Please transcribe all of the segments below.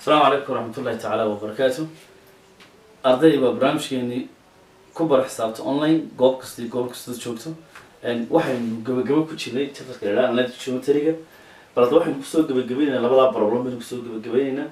asalaamu calaykum waraxmatullahi tacaala wabarakaatu arday waa barnaamijkeenii ku bara xisaabta online goob kasta iyo goob kasta joogto waxaynu gabagabo ku jirnay chapterka la analytic geometryga bal hadda waxaynu kusoo gabagabaynaynaa labadaa problem baynu kusoo gabagabaynaynaa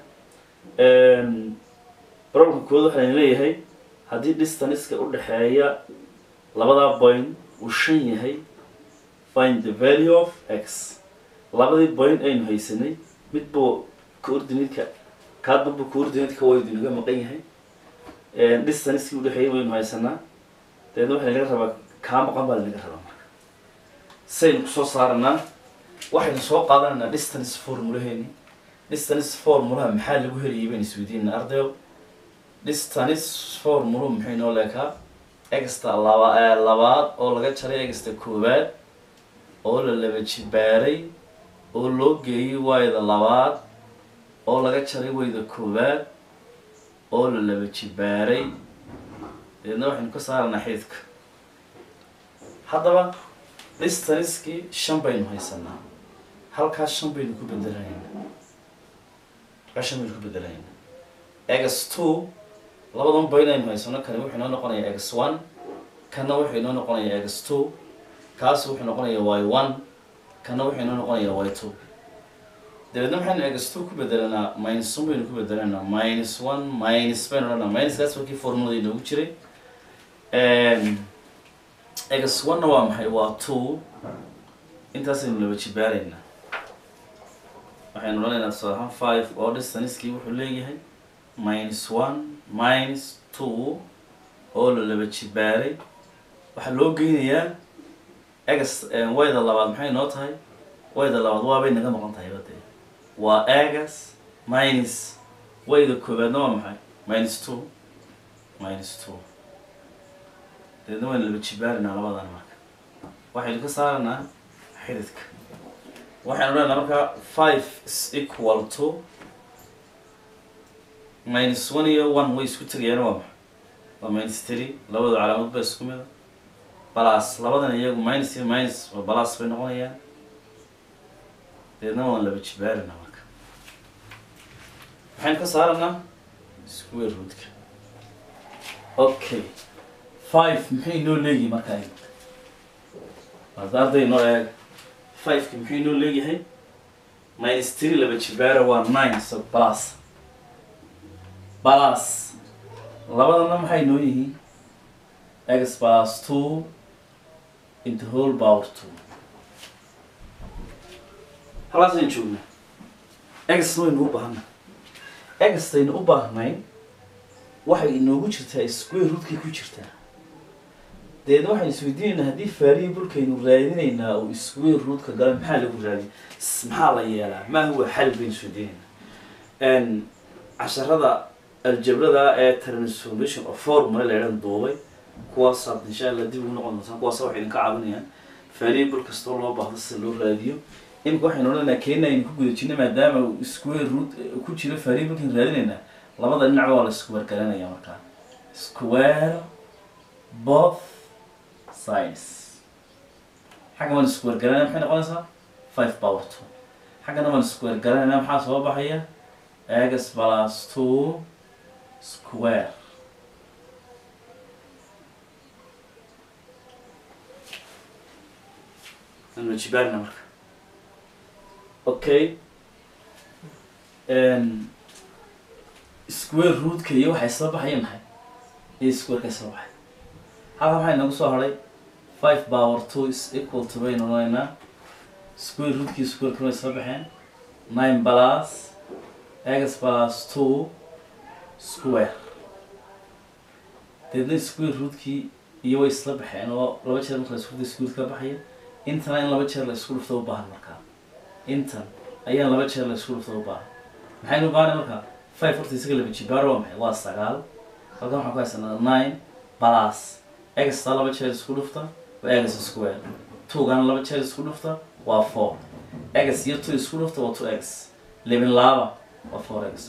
problemka koowaad waxaynu leeyahay haddii distanceka udhexeeya labadaa point uu shan yahay find the value of x labadii point aynu haysanay mid buu coordinate-ka kaadbanbu coordinate-ka waydu inaga maqan yahay distancekii udhexeeyay waynu haysanaa dabeedna waxa laga rabaa kaa maqan baa lanaga rabaa marka saynu kusoo saaranaa waxaynu soo qaadanaynaa distance formulaheeni distance formulaha maxaa lagu helayay baynu isweydiinana ardayo distance formula maxay noo leekaa exta laba labaad oo laga jaray exta koowaad oo la laba jibaaray oo loo geeyay wayda labaad oo laga jaray wayda koowaad oo la laba jibaaray dabeedna waxaynu ka saaranaa xididka haddaba distancekii shan baynu haysanaa halkaas shan baynu ku bedelahaynaa halkaas shan baynu ku bedelahaynaa ex two labadan bayn aynu haysano kani wuxuu inoo noqonayaa ex one kana wuxuu inoo noqonayaa ex two kaas wuxuu noqonayaa y one kana wuxuu inoo noqonayaa y two dabeedna waxaynu ex two ku bedelanaa minus one baynu ku bedelanaa minus one minus baynu odhanaa minuskaas wakii formulada inoogu jiray ex one-na waa maxay waa two intaasaynu laba jibaaraynaa waxaynu odhanaynaa tusaale ahaan five oo distancekii wuxuu leeyahay minus one minus two oo la laba jibaaray waxaa loo geynayaa egas wayda labaad maxay noo tahay wayda labaad waabay naga maqan tahay badee waa egas minus wayda koobaadna waa maxay minus two minus two dabeedna waynu laba jibaarinaa labadan marka waxaynu ka saaranaa xididka waxaynu odhanaa markaa five is equal to minus one iyo one way isku tegayaan waa maxay waa minus three labadu calaamad ba isku mida balas labadan iyagu minus iyo minus waa balas bay noqonayaan deedna waan laba jibaarina marka maxaynu ka saaranaa square rootka okay five maxay noo leeyihi markaa hadda arday noo eeg fiveki muxuu inoo leeyahay minus three laba jibaara waa nine so balas balas labadana maxay noo yihiin x plus two into whole power two halkaasaynu joognaa exna waynu u baahana extaynu u baahnayn waxay inoogu jirtaa square rootkay ku jirtaa deedna waxaynu isweydiinaynaa haddii variablekaynu raadinaynaa oo square rootka gala maxaa lagu raadiy maxaa la yeelaa maa huwa xal baynu isweydiinaynaa casharada aljabrada ee transformation of formula la idhan duubay kuwaas aad insha allah dib ugu noqon doontaan kuwaas waxay idinka caawinayaan variable kastoo loo baahdo sida loo raadiyo imika waxaynu odhanaynaa keena aynu ku guda jirna maadaama square root ku jiro variablekan raadinaynaa labada dhinacba waa la square garanaya markaa square both sides xagga waan square garanaya maxay noqonaysaa five power two xaggana waan square garanayna maxaa soo baxaya x plus two square anu jibaarina marka okay square rootka iyo waxay soo baxaya maxay iyo squareka soo baxay halka maxay nagu soo haray five power two is equal to baynu odhanaynaa square rootkii squareka way soo baxeen nine plus x plus two square deedna square rootkii iyo way isla baxeen oo laba jeer marka la isku dhufto square ka baxaya intana in laba jeer la isku dhufto u baahan markaa intan ayaan laba jeer la isku dhufto u baahan maxaynu baahana markaa five horta isaga laba jibaar waa maxay waa sagaal halkan waxaan ku haysanaa nine plus exta laba jeer isku dhufta waa egas square twogana laba jeer isku dhufta waa four egas iyo two isku dhufta waa two x libin laaba waa four x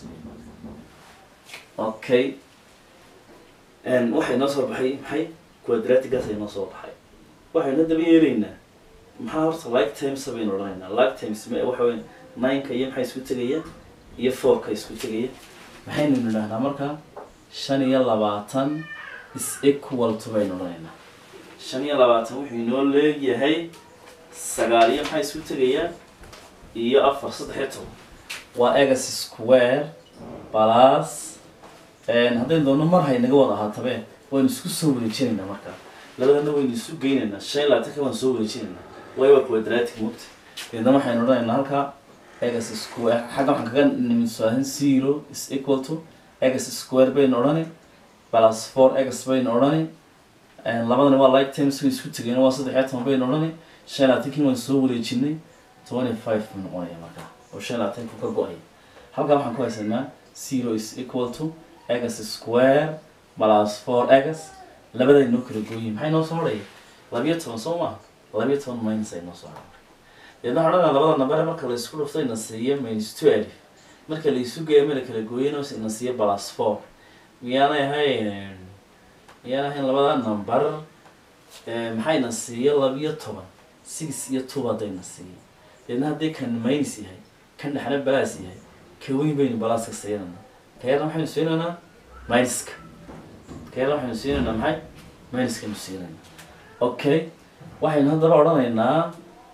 okay waxay noo soo baxay maxay quadratigaas ay noo soo baxay waxayna daba yeelaynaa maxaa horta like times baynu odhanaynaa like times ma waxa weya nineka iyo maxay isku tegayaan iyo fourka isku tegaya maxaynu nidhahnaa markaa shan iyo labaatan is equal to baynu odhanaynaa shan iyo labaatan wuxuu inoo leegyahay sagaal iyo maxaa isku tegayaa iyo afar saddex iyo toban waa egas square plus haddaynu doonno mar haynaga wada ahaatabe waynu isku soo wareejinaynaa markaa labadana waynu isu geynaynaa shan iyo labaatanka waan soo wareejinaynaa waayo waa quadratic mugta deedna waxaynu odhanaynaa halkaa egas square xagga waxaan kaga nimidsoahan zero is equal to egas square baynu odhani plus four egas baynu odhani labadani waa like times way isku tegeen waa saddex iyo toban baynu odhani shan iyo labaatankiina waan soo wareejinay twenty five buu noqonaya markaa oo shan iyo labaatanku ka go-ay halkaa waxaan ku haysanaa zero is equal to egas square plus four egas labaday noo kala gooyin maxay noo soo hodhaya labiyo toban soo maa labiyo toban minus ay noo soo hodhay deedna waxaan odhanaa labada nambare marka la isku dhuftay na siiyo minus two alif marka la isu geeyo ma la kala gooyana na siiyo plus four miyaanay ahayn miyaanay ahayn labada number maxayna siiyo labiyo toban six iyo two haddayna siiyo deedna haddii kan minus yahay kan dhexna balaas yahay ka weyn baynu balaaska siinana kayarna maxaynu siinaynaa minuska kayarna waxaynu siinaynaa maxay minuskaynu siinaynaa okay waxaynu haddaba odhanaynaa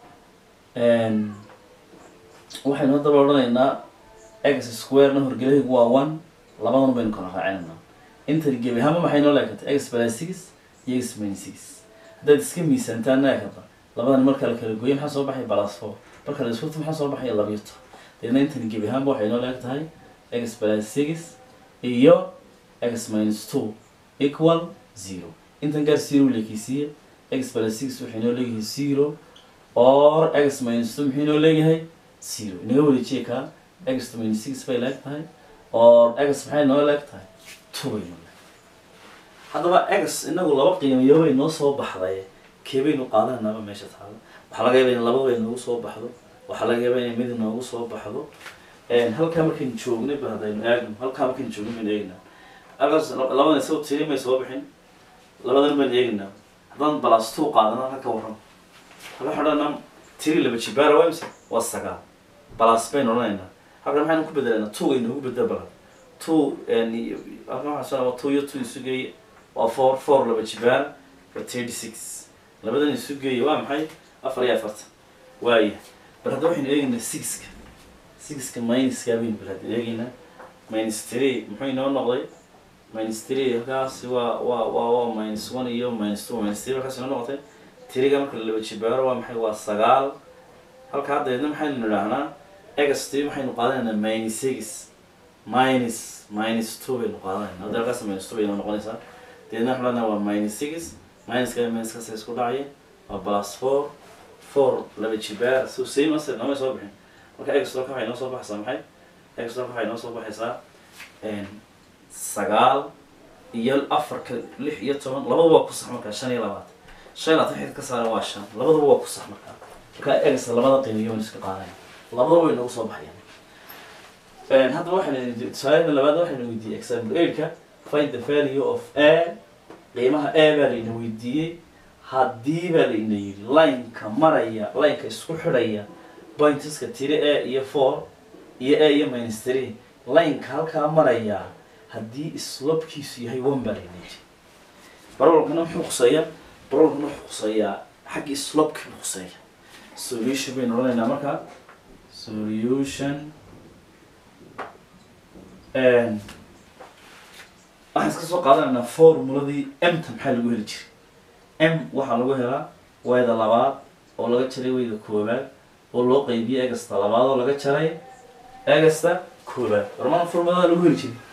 waxaynu haddaba odhanaynaa x square-na horgelahaygu waa one labadan baynu kala raacinaynaa intani gebi ahaanba maxay noo leekatay x plus six iyo x minus six haddaad iska miisaantaan leekata labadan marka la kala gooyo maxaa soo baxay plus four marka la isku dhufto maxaa soo baxaya labiyo toban deedna intani gebi ahaanba waxay noo leeg tahay x plus six iyo x minus two equal zero intan gaar zero leekeysiiya x plus six waxay noo leeyahay zero or x minus two muxuu noo leeyahay zero inaga wareejiya kaa x minus six bay leeg tahay or x maxay noo leeg tahay two bay noo leeg haddaba x inagu laba qiimiyo bay noo soo baxday kee baynu qaadanaaba meesha taalo waxaa laga yaaba in laba bay noogu soo baxdo waxaa laga yaaba inay mid noogu soo baxdo halkaa markaynu joognay ba haddaynu eegno halkaa markaynu joognay baynu eegnaa halkaas labadan isago tiri may soo bixin labadan baynu eegnaa haddaan balas two qaadana halka ka warram halka xodhana tiri laba jibaara waa imse waa sagaal balas baynu odhanaynaa halkan maxaynu ku bedelanaa two aynu ugu bedel balan two halkan waxaa soo two iyo two isu geeye waa four four laba jibaara waa thirty six labadan isu geeye waa maxay afar iyo afartan waaya bal hadda waxaynu eegaynaa sixka sixka minuska baynu bal hadda eegaynaa minus three muxuu inoo noqday minus three halkaasi waa waa waa waa minus one iyo minus two minus three halkaas inoo noqotay tiriga marka laba jibaaro waa maxay waa sagaal halka haddeedna maxaynu nidhaahnaa ext maxaynu qaadanaynaa minus six minus minus two baynu qaadanayna hadda halkaas minus two baynoo noqonaysaa deedna waxaan leenahay waa minus six minuska minuskaas isku dhacaya waa plus four four laba jibaar so same asir noomay soo bixin marka ex dolka waxay noo soo baxaysaa maxay ex dolka waxay noo soo baxaysaa sagaal iyo afarka lix iyo toban labadaba waa ku sax markaa shan iyo labaatan shan iyo labaatan xidid ka saaran waa shan labadaba waa ku sax markaa markaa ex labada qiimiyo waan iska qaadaya labadaba way noogu soo baxayaan haddaba waxaynu tusaalada labaad waxaynu weydiiyey example eight-ka find the value of a qiimaha a baa layna weydiiyey haddii baa layna yidhi lineka maraya lineka isku xidhaya pointeska tiri a iyo four iyo a iyo minus three lineka halkaa maraya haddii slopkiisu yahay one baa layna yidhi barolkana muxuu khuseeyaa barolkana wuxuu khuseeyaa xaggii slopka buu khuseeya solution baynu odhanaynaa markaa solution waxaan iska soo qaadanaynaa formuladii mta maxaa lagu heli jiray m waxaa lagu helaa wayda labaad oo laga jaray wayda koobaad oo loo qeybiyey egasta labaad oo laga jaray egasta koobaad warmaan formulada lagu heli jiray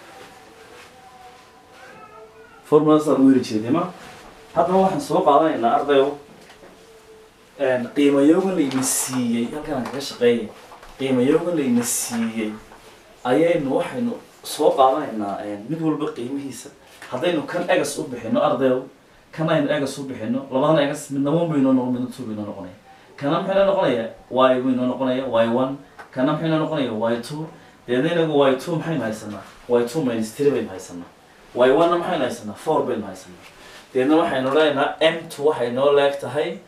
formuladaasa lagu heli jiray dema haddaba waxaan soo qaadanaynaa ardayo qiimayoogan layna siiyey halkaan kaga shaqeeyay qiimayoogan layna siiyey ayaynu waxaynu soo qaadanaynaa mid walba qiimihiisa haddaynu kan egas u bixino ardayo kan aynu egas u bixino labadan egas midna one baynoo noqon midna two baynoo noqonaya kana maxay noo noqonaya y baynoo noqonaya y one kana maxay noo noqonaya y two deedna inagu y two maxaynu haysanaa y two minus three baynu haysanaa y one na maxaynu haysanaa four baynu haysanaa deedna waxaynu leenahaa m two waxay noo leeg tahay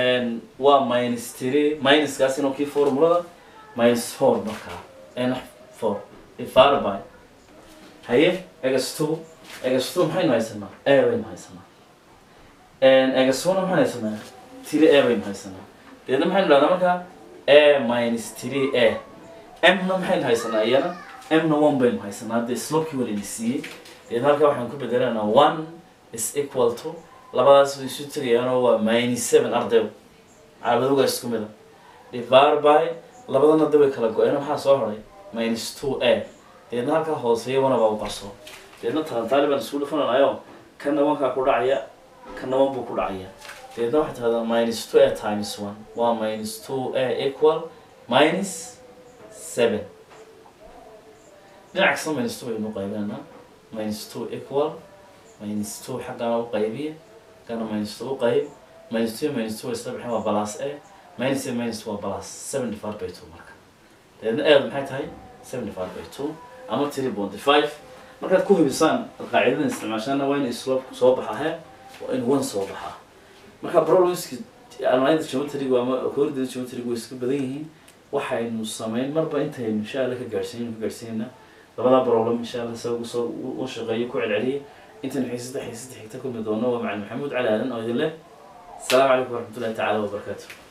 waa minus three minuskaas inuu kii formulada minus four markaa four divided by haye egas two egas two maxaynu haysanaa a baynu haysanaa egas one maxaynu haysanaa three a baynu haysanaa deedna maxaynu dhahdaa markaa a minus three a m-na maxaynu haysanaa iyana m-na one baynu haysanaa hadda slopkii walina siiyey deed halkaa waxaan ku bedelanaa one is equal to labadaas way isu tegayaanoo waa minus seven ardayo calaamadogaa isku mida divided by labadana da way kala go-een maxaa soo horay minus two a deedna halkaa hooseeya wana baa u qarso deedna talantaali baan isku dhufananayo kana wankaa ku dhacaya kana wan buu ku dhacaya deedna waxay tahdaa minus two a times one waa minus two a equal minus seven dhinac kasta minus two baynu qaybinanaa minus two equal minus two xaggana u qaybiya xaggana minus two u qayb minus two minus two isla bixin waa balas a minus a minus two waa balas seven divided by two marka deedna eed maxay tahay seven divided by two ama three point five markaad ku hubisaan qaacidadan isticmaashaana waa in slope soo baxa he waa in one soo baxaa marka problemski almaayada geometriga ama koordida geometriga way iska badan yihiin waxaynu sameyn marba intaynu insha alla ka gaadhsiin ka gaadhsiinayna labada problem insha alla isaga soo u shaqeeyo ku celceliya intaynu xiisada xiisada xigta kulmi doono waa macalin maxamuud cali aadan oo idin leh السلام عليكم ورحمة الله تعالى وبركاته